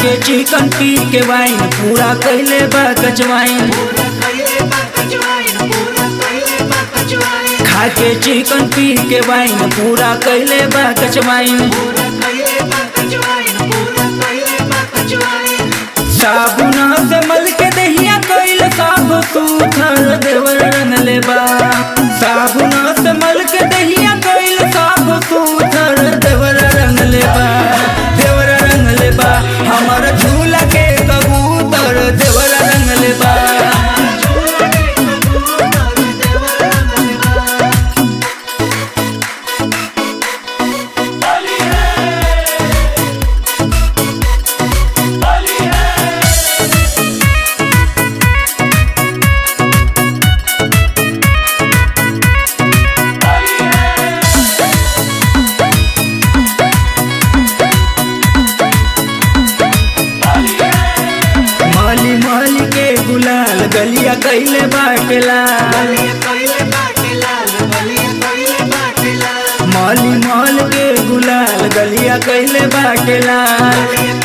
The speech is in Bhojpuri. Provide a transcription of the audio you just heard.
के चिकन पी के वाइन पूरा कैले बा कचवाइन खा के चिकन पी के वाइन पूरा कैले बा कचवाइन साबुना से मल के दहिया कैल साब सूथर देवर रंग लेबा साबुना से मल के दहिया कैल साब सूथर देवर रंग लेबा देवर रंग लेबा हमर झूला के कबूतर देवर रंग लेबा माली माली के गुलाल गलिया कैले बाटेला माली माल के गुलाल गलिया कैले बाटेला